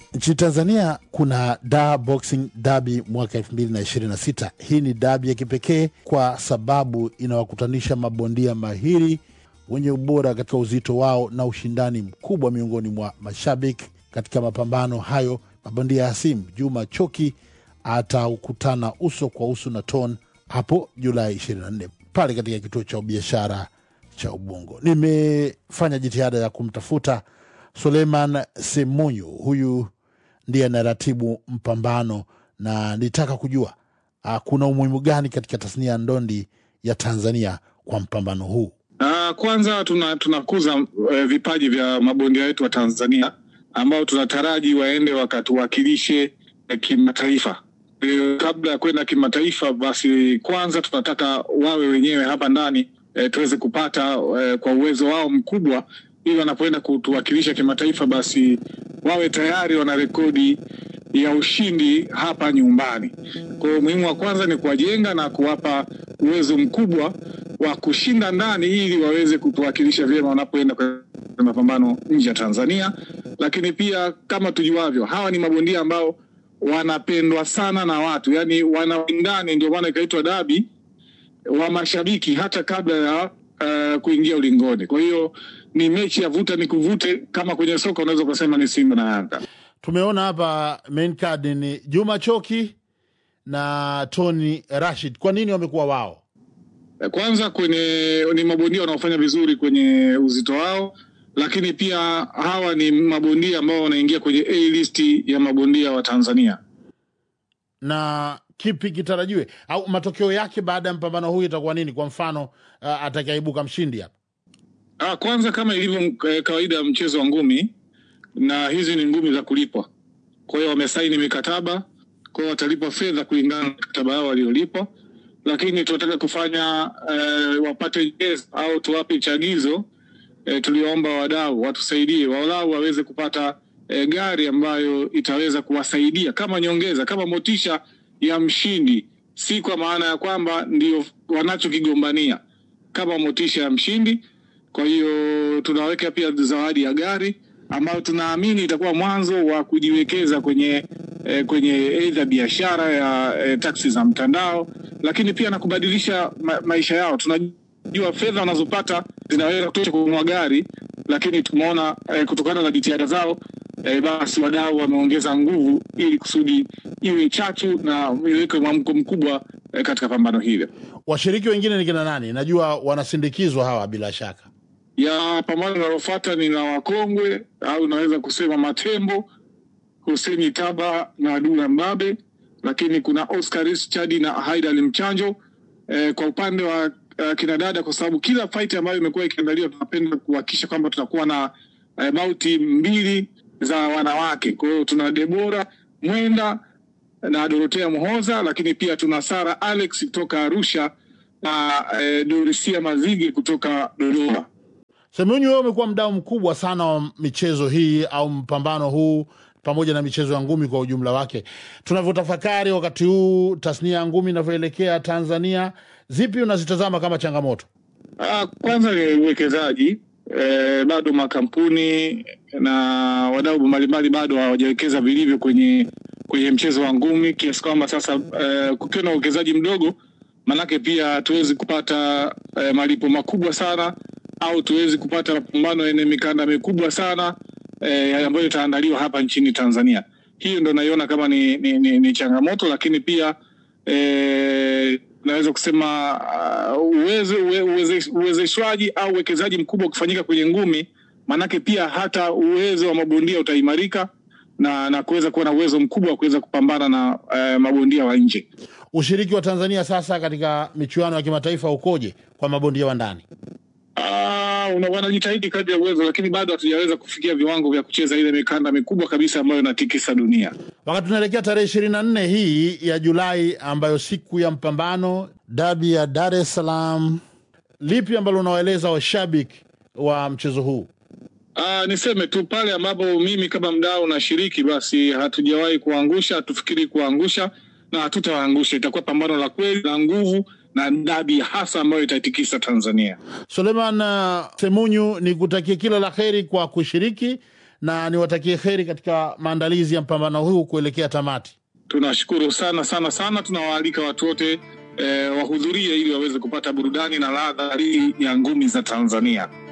Nchini Tanzania kuna Dar Boxing Derby mwaka 2026. Hii ni dabi ya kipekee kwa sababu inawakutanisha mabondia mahiri wenye ubora katika uzito wao na ushindani mkubwa miongoni mwa mashabiki. Katika mapambano hayo, mabondia hasimu Juma Choki ataukutana uso kwa uso na Ton hapo Julai 24 pale katika kituo cha biashara cha Ubungo. Nimefanya jitihada ya kumtafuta Suleiman Semunyu, huyu ndiye anaratibu mpambano, na nitaka kujua uh, kuna umuhimu gani katika tasnia ya ndondi ya Tanzania kwa mpambano huu. Uh, kwanza tuna tunakuza uh, vipaji vya mabondia wetu wa Tanzania ambao tunataraji waende wakatuwakilishe uh, kimataifa. Uh, kabla ya kwenda kimataifa, basi kwanza tunataka wawe wenyewe hapa ndani uh, tuweze kupata uh, kwa uwezo wao mkubwa, ili wanapoenda kutuwakilisha kimataifa, basi wawe tayari wana rekodi ya ushindi hapa nyumbani. Kwa hiyo umuhimu wa kwanza ni kuwajenga na kuwapa uwezo mkubwa wa kushinda ndani ili waweze kutuwakilisha vyema wanapoenda kwenye mapambano nje ya Tanzania. Lakini pia kama tujuavyo, hawa ni mabondia ambao wanapendwa sana na watu, yaani wana ndani, ndio maana ikaitwa dabi wa mashabiki hata kabla ya uh, kuingia ulingoni. Kwa hiyo ni mechi ya vuta ni kuvute, kama kwenye soka unaweza ukasema ni Simba na Yanga. Tumeona hapa main card ni Juma Choki na Tony Rashid. Kwa nini wamekuwa wao? Kwanza kwenye ni mabondia wanaofanya vizuri kwenye uzito wao, lakini pia hawa ni mabondia ambao wanaingia kwenye A list ya mabondia wa Tanzania. Na kipi kitarajiwe au matokeo yake baada ya mpambano huu itakuwa nini? Kwa mfano uh, atakayeibuka mshindi hapa. Ah, kwanza kama ilivyo eh, kawaida ya mchezo wa ngumi, na hizi ni ngumi za kulipwa. Kwa hiyo wamesaini mikataba, kwa hiyo watalipwa fedha kulingana na mikataba yao waliolipwa lakini tunataka kufanya eh, wapate yes, au tuwape chagizo eh, tuliomba wadau watusaidie walau waweze kupata eh, gari ambayo itaweza kuwasaidia kama nyongeza, kama motisha ya mshindi, si kwa maana ya kwamba ndio wanachokigombania, kama motisha ya mshindi. Kwa hiyo tunaweka pia zawadi ya gari ambayo tunaamini itakuwa mwanzo wa kujiwekeza kwenye eh, kwenye aidha biashara ya eh, taksi za mtandao, lakini pia na kubadilisha ma maisha yao. Tunajua fedha wanazopata zinaweza kutosha kununua gari, lakini tumeona eh, kutokana na jitihada zao eh, basi wadau wameongeza nguvu ili kusudi iwe chachu na iweke mwamko mkubwa eh, katika pambano hili. Washiriki wengine ni kina nani? Najua wanasindikizwa hawa bila shaka ya pambano linalofuata ni la wakongwe au naweza kusema matembo Huseni Taba na Dula Mbabe, lakini kuna Oscar Chadi na Haidal Mchanjo. Eh, kwa upande wa uh, kinadada, kwa sababu kila fight ambayo imekuwa ikiandaliwa tunapenda kuhakikisha kwamba tunakuwa na eh, bauti mbili za wanawake. Kwa hiyo tuna Debora Mwenda na Dorotea Muhoza, lakini pia tuna Sara Alex kutoka Arusha na eh, Dorisia Mazige kutoka Dodoma. Semunyu, wewe umekuwa mdau mkubwa sana wa michezo hii au mpambano huu pamoja na michezo ya ngumi kwa ujumla wake. Tunavyotafakari wakati huu tasnia ya ngumi inavyoelekea Tanzania, zipi unazitazama kama changamoto? Ah, kwanza ni uwekezaji eh, bado makampuni na wadau mbalimbali bado hawajawekeza vilivyo kwenye kwenye mchezo wa ngumi kiasi kwamba sasa eh, kukiwa na uwekezaji mdogo, manake pia hatuwezi kupata eh, malipo makubwa sana au tuwezi kupata mapambano yenye mikanda mikubwa sana eh, ambayo itaandaliwa hapa nchini Tanzania. Hiyo ndo naiona kama ni, ni, ni, ni changamoto, lakini pia eh, naweza kusema uh, uwezo uwezeshwaji au uwekezaji mkubwa ukifanyika kwenye ngumi, maanake pia hata uwezo wa mabondia utaimarika na, na kuweza kuwa na uwezo mkubwa wa kuweza kupambana na uh, mabondia wa nje. Ushiriki wa Tanzania sasa katika michuano ya kimataifa ukoje kwa mabondia wa ndani? Uh, wanajitahidi kadri ya uwezo, lakini bado hatujaweza kufikia viwango vya kucheza ile mikanda mikubwa kabisa ambayo inatikisa dunia. Wakati tunaelekea tarehe ishirini na nne hii ya Julai, ambayo siku ya mpambano dabi ya Dar es Salaam, lipi ambalo unawaeleza washabiki wa mchezo huu? Uh, niseme tu pale ambapo mimi kama mdau nashiriki, basi hatujawahi kuangusha, hatufikiri kuangusha na hatutawaangusha. Itakuwa pambano la kweli la nguvu na dabi hasa ambayo itaitikisa Tanzania. Suleiman uh, Semunyu, ni kutakia kila la heri kwa kushiriki na niwatakie heri katika maandalizi ya mpambano huu kuelekea tamati. Tunashukuru sana sana sana, tunawaalika watu wote eh, wahudhurie ili waweze kupata burudani na ladha hii ya ngumi za Tanzania.